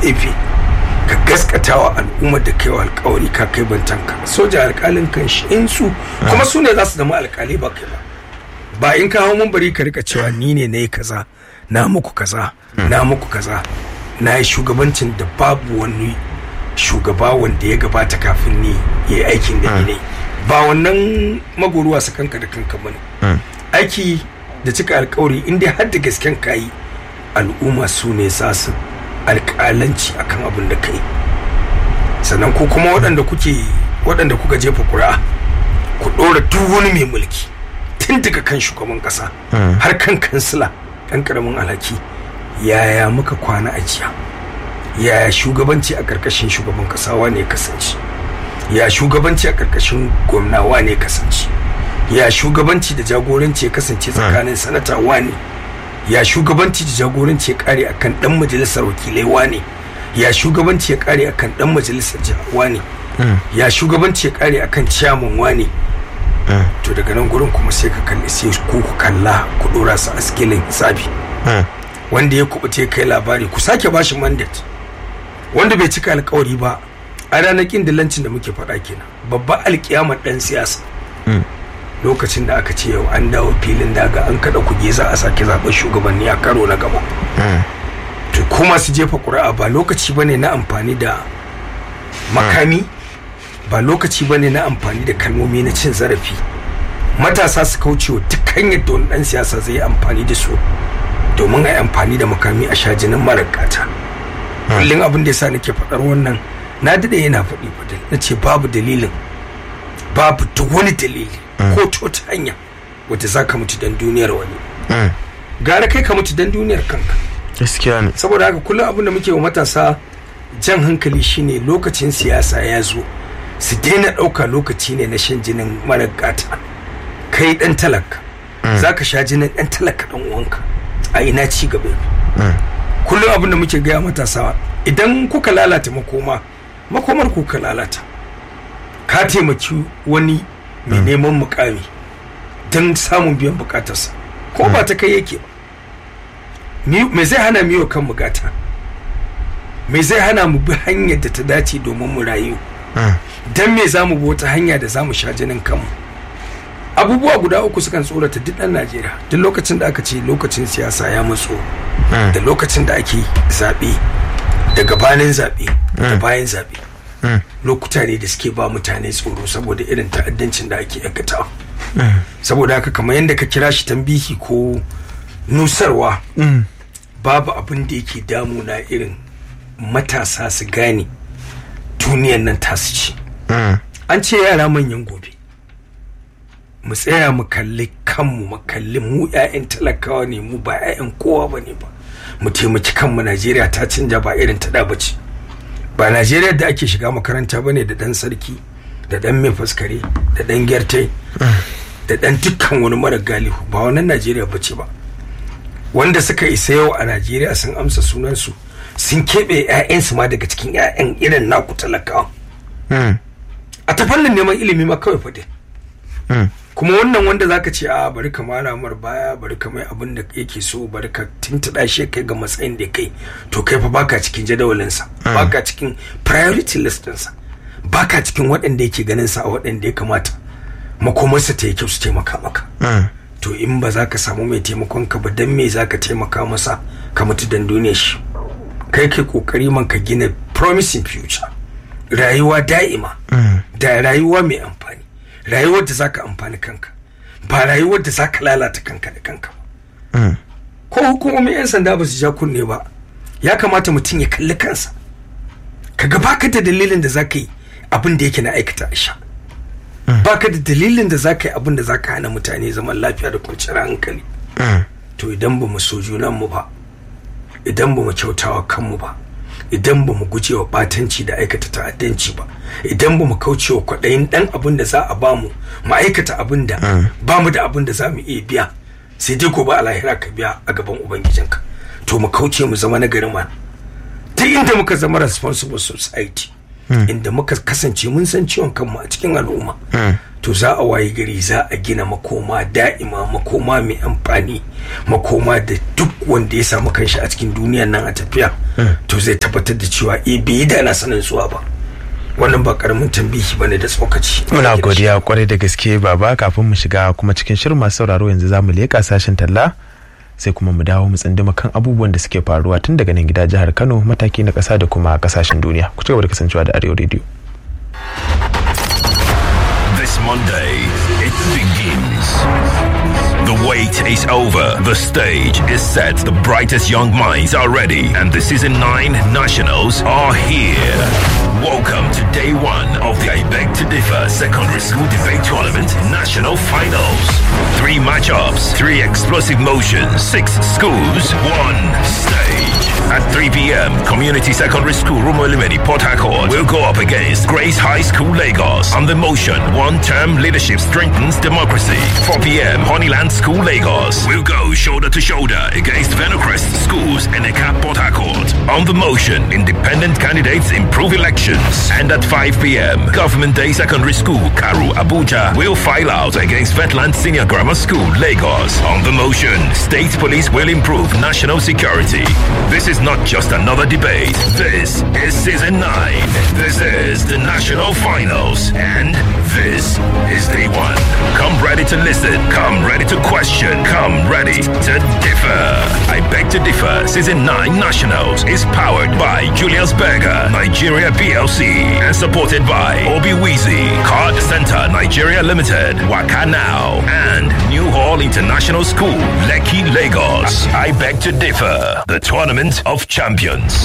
gefe ka gaskata wa al'ummar da kai wa alkawari ka kai bantanka soja alkalin kan shi in su kuma su ne za su zama alkali ba kai ba ba in ka hau bari ka rika cewa ni ne na yi kaza na muku kaza na muku kaza na yi shugabancin da babu wani shugaba wanda ya gabata kafin ni ya yi aikin da ni ne ba wannan magoruwa su kanka da kanka bane aiki da cika alkawari in dai har da gasken kayi al'umma su ne za su alƙalanci akan abin da kai sannan ko kuma waɗanda kuke waɗanda kuka jefa ƙuri'a ku ɗora duk wani mai mulki tun daga kan shugaban ƙasa har kan kansila ɗan ƙaramin alhaki yaya muka kwana a jiya yaya shugabanci a ƙarƙashin shugaban ƙasa wane kasance ya shugabanci a ƙarƙashin gwamna wane kasance ya shugabanci da jagoranci ya kasance tsakanin sanata wane ya shugabanci da jagoranci ya kare akan dan majalisar wakilai wane ya shugabanci ya kare akan dan majalisar jiha ne ya shugabanci ya kare akan ciyaman wane to daga nan gurin kuma sai ka kalli sai ku ku kalla ku dora su a skilin hisabi wanda ya kubuce kai labari ku sake bashi mandate wanda bai cika alkawari ba a ranar kin dillancin da muke faɗa kenan babba alkiyamar dan siyasa lokacin da aka ce yau an dawo filin daga an kada kuge za a sake zaɓen shugabanni a karo na gaba to kuma su jefa ƙuri'a ba lokaci bane na amfani da makami ba lokaci bane na amfani da kalmomi na cin zarafi matasa su kaucewa duk hanyar da wani ɗan siyasa zai yi amfani da su domin a yi amfani da makami a sha jinin marar gata kullum abin da yasa nake faɗar wannan na daɗe yana faɗi faɗi na ce babu dalilin babu duk wani dalili ko ta wata hanya wadda za ka mutu don duniyar wani gara kai ka mutu don duniyar kanka gaskiya ne saboda haka kullum abin da muke wa matasa jan hankali shine lokacin siyasa ya zo su daina ɗauka lokaci ne na shan jinin mara gata kai ɗan talaka za ka sha jinin ɗan talaka ɗan uwanka a ina ci gaba kullum abin da muke gaya matasa idan kuka lalata makoma makomar kuka lalata ka taimaki wani mai neman mukami don samun biyan bukatarsa ko ba ta kai yake me zai hana miyo kan bukata me zai hana mu bi hanyar da ta dace domin mu rayu don me za mu bi wata hanya da za mu sha jinin kanmu abubuwa guda uku sukan tsorata duk ɗan najeriya duk lokacin da aka ce lokacin siyasa ya matso da lokacin da ake zaɓe da gabanin zaɓe da bayan zaɓe lokuta ne da suke ba mutane tsoro saboda irin ta'addancin da ake aikata saboda haka kamar yadda ka kira shi tambihi ko nusarwa babu abin da yake damuna irin matasa su gane duniyan nan tasu ce an ce yara manyan gobe mu tsaya mu kalli kanmu mu kalli mu 'ya'yan talakawa ne mu ba 'ya'yan kowa ba ne ba mu taimaki kanmu najeriya ta canja ba irin ta da bace ba najeriya da ake shiga makaranta ba ne da dan sarki da dan mai faskare da dan gyartai da dan dukkan wani mara galihu ba wannan najeriya ba ce ba wanda suka isa yau a najeriya sun amsa sunansu sun keɓe 'ya'yansu ma daga cikin 'ya'yan irin naku talakawa a ta fannin neman ilimi ma kawai faɗi kuma wannan wanda zaka ce a bari ka mara mar baya bari ka mai abin da yake so bari ka tuntuɗa shi kai ga matsayin da kai to kai fa baka cikin jadawalinsa baka cikin priority list ɗinsa baka cikin waɗanda yake ganin sa a waɗanda ya kamata makomarsa ta yi kyau su taimaka maka to in ba za ka samu mai taimakon ka ba dan me za ka taimaka masa ka mutu dan duniya shi kai kai kokari man ka gina promising future rayuwa da'ima da rayuwa mai amfani rayuwar da zaka amfani kanka ba rayuwar da zaka lalata kanka da kanka ba ko hukumomin yan sanda ba su ja kunne ba ya kamata mutum ya kalli kansa kaga baka da dalilin da zaka yi abin da yake na aikata a sha baka da dalilin da zaka yi abin da zaka hana mutane zaman lafiya da kwanciyar hankali to idan ba mu so junan mu ba idan ba mu kyautawa kanmu ba idan ba mu guje wa batanci da aikata ta'addanci ba idan ba mu kauce wa kwaɗayin ɗan abin da za a ba mu mu aikata abin da ba mu da abin da za mu iya biya sai dai gobe a lahira ka biya a gaban ubangijinka to mu kauce mu zama nagari ma duk inda muka zama responsible society inda muka kasance mun san ciwon kanmu a cikin al'umma to za a waye gari za a gina makoma da'ima makoma mai amfani makoma da duk wanda ya samu kanshi a cikin duniyan nan a tafiya to zai tabbatar da cewa eh bai yi da na sanin zuwa ba wannan ba karamin tambihi bane da tsokaci muna godiya kwarai da gaske baba kafin mu shiga kuma cikin shirin masu sauraro yanzu za mu leƙa sashen talla sai kuma mu dawo mu tsindima kan abubuwan da suke faruwa tun daga nan gida jihar kano mataki na ƙasa da kuma ƙasashen duniya ku ci gaba da kasancewa da arewa rediyo This Monday, it begins. The wait is over. The stage is set. The brightest young minds are ready. And the season 9 nationals are here. Welcome to day one of the I Beg to Differ Secondary School Debate Tournament National Finals. Three matchups, three explosive motions, six schools, one stage. At 3 p.m., Community Secondary School Rumo Limedi Port Harcourt will go up against Grace High School Lagos. On the motion, one-term leadership strengthens democracy. 4 p.m., Honeyland School Lagos will go shoulder to shoulder against Venocrest Schools and Eka Port Harcourt. On the motion, independent candidates improve elections. And at 5 p.m., Government Day Secondary School Karu Abuja will file out against Vetland Senior Grammar School Lagos. On the motion, state police will improve national security. This is not just another debate. This is season 9. This is the national finals. And this is day one. Come ready to listen. Come ready to question. Come ready to differ. I beg to differ. Season 9 Nationals is powered by Julius Berger, Nigeria PLC, and supported by Obi Weezy, Card Center Nigeria Limited, Waka Now, and New Hall International School, Lekki, Lagos. I beg to differ. The Tournament of Champions.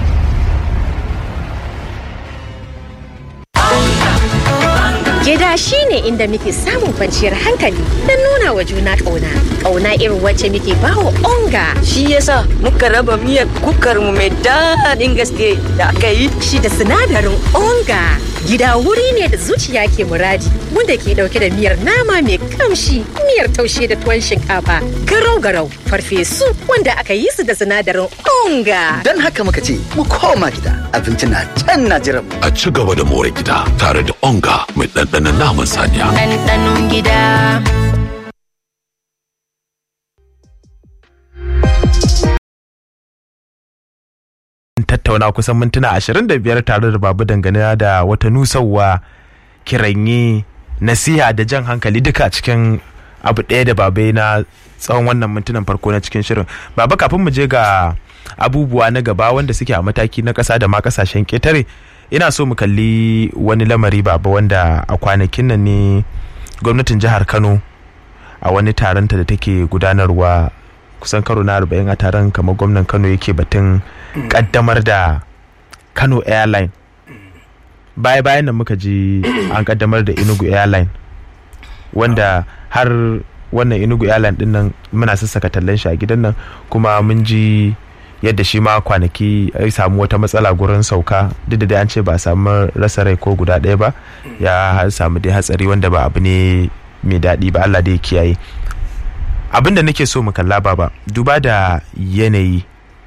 Gida shi ne inda muke samun kwanciyar hankali don nuna wa juna ƙauna. Ƙauna irin wacce muke bawa onga. Shi yasa muka raba miyar kukar mu mai daɗin gaske da aka yi. Shi da sinadarin onga. Gida wuri ne da zuciya ke muradi wanda ke ɗauke da miyar nama mai kamshi, miyar taushe da tuwon shinkafa, garau-garau, farfesu wanda aka yi su da sinadarin onga. Don haka muka ce mu koma gida abinci na can na jiran mu. a ci gaba da more gida tare da onga mai ɗanɗanon naman saniya. Ɗanɗanon gida. tattauna kusan mintuna 25 tare da babu dangane da wata nusarwa kiranye nasiha da jan hankali duka cikin abu ɗaya da babai na tsawon wannan mintunan farko na cikin shirin baba kafin mu je ga abubuwa na gaba wanda suke a mataki na ƙasa da ma ƙasashen ƙetare ina so mu kalli wani lamari baba wanda a kwanakin nan ne gwamnatin jihar kano a wani taronta da take gudanarwa kusan karo na 40 a taron kamar gwamnan kano yake batun kaddamar da kano airline baya bayan nan muka ji an kaddamar da inugu airline wanda har wannan inugu airline din nan muna sassaka tallan shi a gidan nan kuma mun ji yadda shi ma kwanaki ya samu wata matsala gurin sauka duk da dai an ce ba a samu rasa rai ko guda ɗaya ba ya samu dai hatsari wanda ba abu ne mai daɗi ba Allah dai kiyaye abin da nake so mu kalla baba duba da yanayi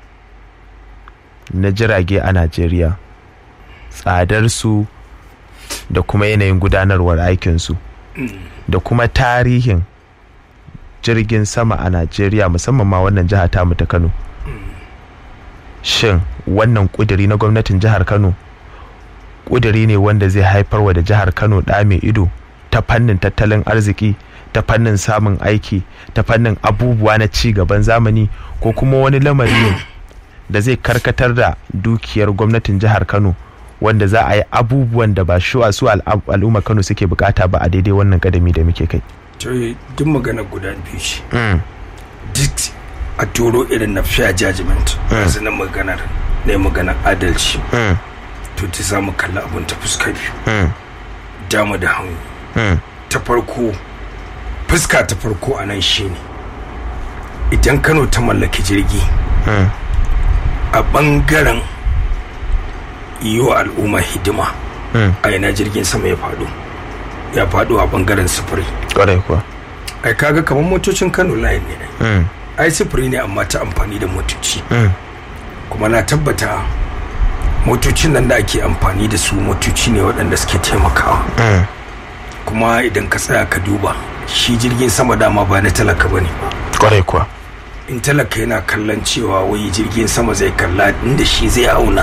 na jirage a Najeriya tsadarsu da kuma yanayin gudanarwar aikinsu da kuma tarihin jirgin sama a Najeriya musamman ma wannan jiha tamu ta Kano shin wannan kuduri na gwamnatin jihar Kano kuduri ne wanda zai haifarwa da jihar Kano ɗa mai ido ta fannin tattalin arziki ta fannin samun aiki ta fannin abubuwa na ci gaban zamani ko kuma wani lamari ne da zai karkatar da dukiyar gwamnatin jihar kano wanda za a yi abubuwan da ba shuwa su al'umma kano suke bukata ba a daidai wannan kadami da muke kai to duk magana guda biyu ce duk a turo irin na fair judgment yanzu na maganar ne maganar adalci to ta samu kalla abun ta fuska biyu dama da hannu ta farko fuska ta farko a nan shine idan kano ta mallaki jirgi a bangaren yiwa al'umma hidima a yana jirgin sama ya faɗo ya faɗo a bangaren sufuri kwarai kuwa ai kaga kamar motocin kano line ne ai sufuri ne amma ta amfani da motoci kuma na tabbata motocin nan da ake amfani da su motoci ne waɗanda suke taimakawa kuma idan ka tsaya ka duba shi jirgin sama dama ba na talaka ba ne kwarai kuwa in talaka yana kallon cewa wai jirgin sama zai kalla inda shi zai auna